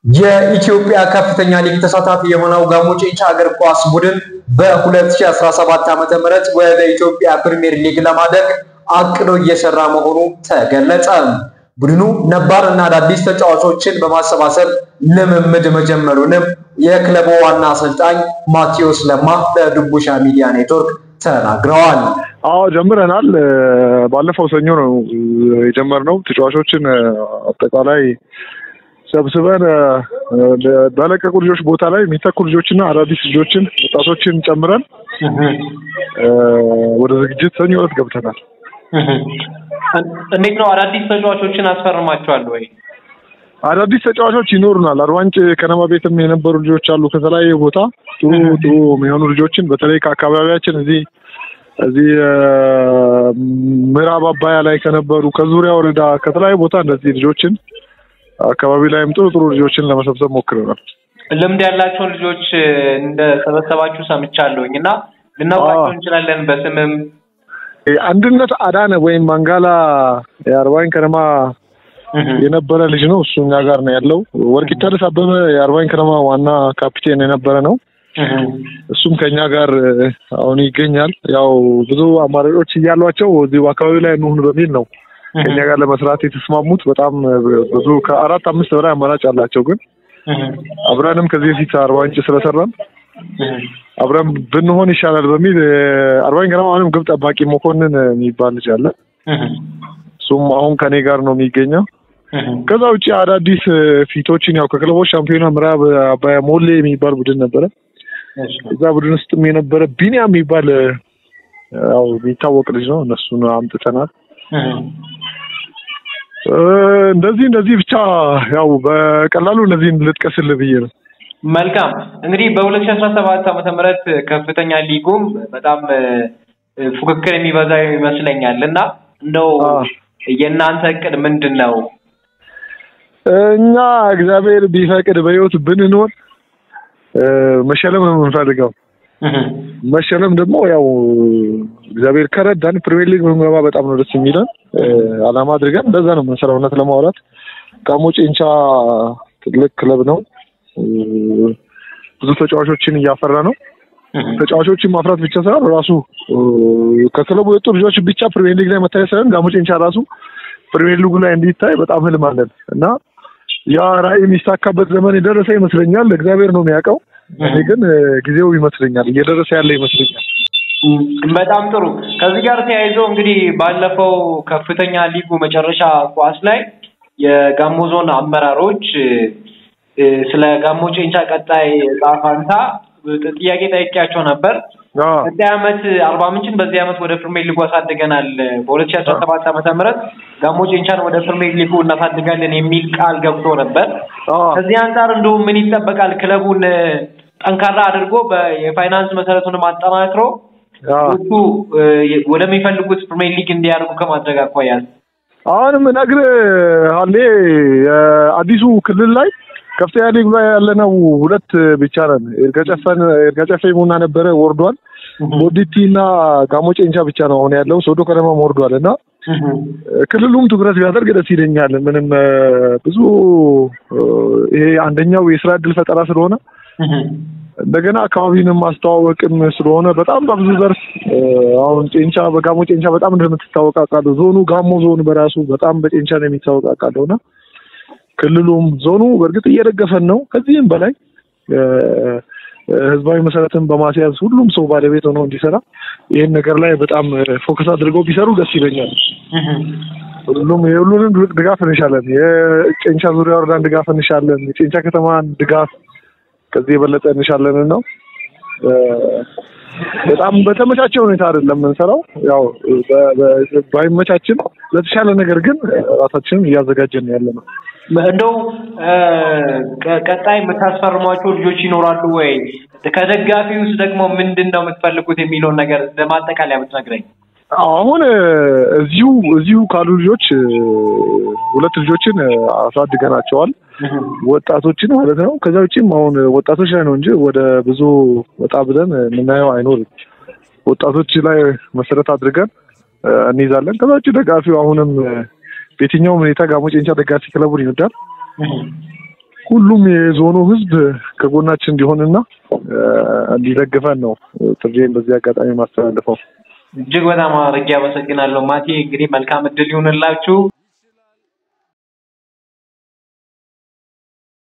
የኢትዮጵያ ከፍተኛ ሊግ ተሳታፊ የሆነው ጋሞ ጨንቻ እግር ኳስ ቡድን በ2017 ዓ.ም ወደ ኢትዮጵያ ፕሪሚየር ሊግ ለማደግ አቅዶ እየሰራ መሆኑ ተገለጸ። ቡድኑ ነባር እና አዳዲስ ተጫዋቾችን በማሰባሰብ ልምምድ መጀመሩንም የክለቡ ዋና አሰልጣኝ ማቴዎስ ለማ ለድቡሻ ሚዲያ ኔትወርክ ተናግረዋል። አዎ ጀምረናል። ባለፈው ሰኞ ነው የጀመርነው። ተጫዋቾችን አጠቃላይ ሰብስበን በለቀቁ ልጆች ቦታ ላይ የሚተኩ ልጆችና አዳዲስ ልጆችን ወጣቶችን ጨምረን ወደ ዝግጅት ሰኞ ዕለት ገብተናል። እንዴት ነው? አዳዲስ ተጫዋቾችን አስፈርማቸዋል ወይ? አዳዲስ ተጫዋቾች ይኖሩናል። አርባንጭ ከነማ ቤትም የነበሩ ልጆች አሉ። ከተለያየ ቦታ ጥሩ ጥሩ የሚሆኑ ልጆችን በተለይ ከአካባቢያችን እዚህ እዚህ ምዕራብ አባያ ላይ ከነበሩ ከዙሪያ ወረዳ ከተለያዩ ቦታ እንደዚህ ልጆችን አካባቢ ላይም ጥሩ ጥሩ ልጆችን ለመሰብሰብ ሞክረናል። ልምድ ያላቸውን ልጆች እንደሰበሰባችሁ ሰምቻለሁኝ እና ልናውቃቸው እንችላለን በስምም አንድነት አዳነ ወይም ማንጋላ የአርባኝ ከነማ የነበረ ልጅ ነው። እሱ እኛ ጋር ነው ያለው። ወርቂተርስ አበበ የአርባኝ ከነማ ዋና ካፒቴን የነበረ ነው። እሱም ከኛ ጋር አሁን ይገኛል። ያው ብዙ አማራጮች እያሏቸው እዚሁ አካባቢ ላይ እንሁን በሚል ነው ከኛ ጋር ለመስራት የተስማሙት። በጣም ብዙ ከአራት አምስት በላይ አማራጭ አላቸው። ግን አብረንም ከዚህ በፊት አርባ ምንጭ ስለሰራን አብረን ብንሆን ይሻላል በሚል አርባኝ ከነማ አሁንም ግብ ጠባቂ መኮንን የሚባል ልጅ አለ። እሱም አሁን ከኔ ጋር ነው የሚገኘው። ከዛ ውጭ አዳዲስ ፊቶችን ያው ከክለቦች ሻምፒዮና ምዕራብ አባያ ሞሌ የሚባል ቡድን ነበረ። እዛ ቡድን ውስጥም የነበረ ቢኒያም የሚባል ያው የሚታወቅ ልጅ ነው። እነሱን አምጥተናል። እንደዚህ እንደዚህ ብቻ ያው በቀላሉ እነዚህን ልጥቀስልህ ብዬ ነው። መልካም እንግዲህ በሁለት ሺህ አስራ ሰባት ዓመተ ምህረት ከፍተኛ ሊጉም በጣም ፉክክር የሚበዛ ይመስለኛል እና እንደው የእናንተ እቅድ ምንድን ነው? እኛ እግዚአብሔር ቢፈቅድ በህይወት ብንኖር መሸለም ነው የምንፈልገው። መሸለም ደግሞ ያው እግዚአብሔር ከረዳን ፕሪሚየር ሊግ ብንገባ በጣም ነው ደስ የሚለን። አላማ አድርገን እንደዛ ነው የምንሰራው። እውነት ለማውራት ጋሞ ጨንቻ ትልቅ ክለብ ነው። ብዙ ተጫዋቾችን እያፈራ ነው። ተጫዋቾችን ማፍራት ብቻ ሳይሆን ራሱ ከክለቡ የወጡ ልጆች ብቻ ፕሪሚየር ሊግ ላይ መታየት ሳይሆን ጋሞ ጨንቻ ራሱ ፕሪሚየር ሊጉ ላይ እንዲታይ በጣም ህልም አለን እና ያ ራዕይ የሚሳካበት ዘመን የደረሰ ይመስለኛል። እግዚአብሔር ነው የሚያውቀው። እኔ ግን ጊዜው ይመስለኛል እየደረሰ ያለ ይመስለኛል። በጣም ጥሩ። ከዚህ ጋር ተያይዞ እንግዲህ ባለፈው ከፍተኛ ሊጉ መጨረሻ ኳስ ላይ የጋሞ ዞን አመራሮች ስለ ጋሞ ጨንቻ ቀጣይ ዕጣ ፈንታ ጥያቄ ጠይቄያቸው ነበር። ቀጣይ ዓመት አርባ ምንጭን በዚህ ዓመት ወደ ፕሪሚየር ሊጉ አሳድገናል፣ በሁለት ሺህ አስራ ሰባት ዓመተ ምህረት ጋሞ ጨንቻን ወደ ፕሪሚየር ሊጉ እናሳድጋለን የሚል ቃል ገብቶ ነበር። ከዚህ አንጻር እንደውም ምን ይጠበቃል? ክለቡን ጠንካራ አድርጎ የፋይናንስ መሰረቱንም አጠናክሮ እሱ ወደሚፈልጉት ፕሪሚየር ሊግ እንዲያደርጉ ከማድረግ አኳያ አሁንም ነግርህ አሌ አዲሱ ክልል ላይ ከፍተኛ ሊግ ላይ ያለነው ሁለት ብቻ ነን። ኤርጋጨፈን ኤርጋጨፌ ሙና ነበረ ወርዷል። ቦዲቲ እና ጋሞ ጨንቻ ብቻ ነው አሁን ያለው። ሶዶ ከነማም ወርዷል እና ክልሉም ትኩረት ቢያደርግ ደስ ይለኛል። ምንም ብዙ ይሄ አንደኛው የስራ እድል ፈጠራ ስለሆነ እንደገና አካባቢንም ማስተዋወቅም ስለሆነ በጣም በብዙ ዘርፍ አሁን ጨንቻ በጋሞ ጨንቻ በጣም እንደምትታወቅ አውቃለሁ። ዞኑ ጋሞ ዞን በራሱ በጣም በጨንቻ ነው የሚታወቅ አውቃለሁ እና ክልሉም ዞኑ በእርግጥ እየደገፈን ነው። ከዚህም በላይ ህዝባዊ መሰረትን በማስያዝ ሁሉም ሰው ባለቤት ሆኖ እንዲሰራ ይህን ነገር ላይ በጣም ፎከስ አድርገው ቢሰሩ ደስ ይለኛል። ሁሉም የሁሉንም ድጋፍ እንሻለን። የጨንቻ ዙሪያ ወረዳን ድጋፍ እንሻለን። የጨንቻ ከተማን ድጋፍ ከዚህ የበለጠ እንሻለን ነው። በጣም በተመቻቸ ሁኔታ አይደለም የምንሰራው። ያው ባይመቻችን ለተሻለ ነገር ግን ራሳችንን እያዘጋጀን ያለ ነው። እንደው ቀጣይ የምታስፈርሟቸው ልጆች ይኖራሉ ወይ? ከደጋፊ ውስጥ ደግሞ ምንድን ነው የምትፈልጉት የሚለውን ነገር ለማጠቃለያ ብትነግረኝ። አሁን እዚሁ እዚሁ ካሉ ልጆች ሁለት ልጆችን አሳድገናቸዋል። ወጣቶችን ማለት ነው። ከዛ ውጭም አሁን ወጣቶች ላይ ነው እንጂ ወደ ብዙ ወጣ ብለን የምናየው አይኖርም። ወጣቶች ላይ መሰረት አድርገን እንይዛለን። ከዛ ውጭ ደጋፊው አሁንም በየትኛውም ሁኔታ ጋሞ ጨንቻ ደጋፊ ክለቡን ይወዳል። ሁሉም የዞኑ ህዝብ ከጎናችን እንዲሆንና እንዲደግፈን ነው ጥሪዬን በዚህ አጋጣሚ ማስተላለፈው። እጅግ በጣም አድርጌ አመሰግናለሁ ማቴ። እንግዲህ መልካም እድል ይሁንላችሁ።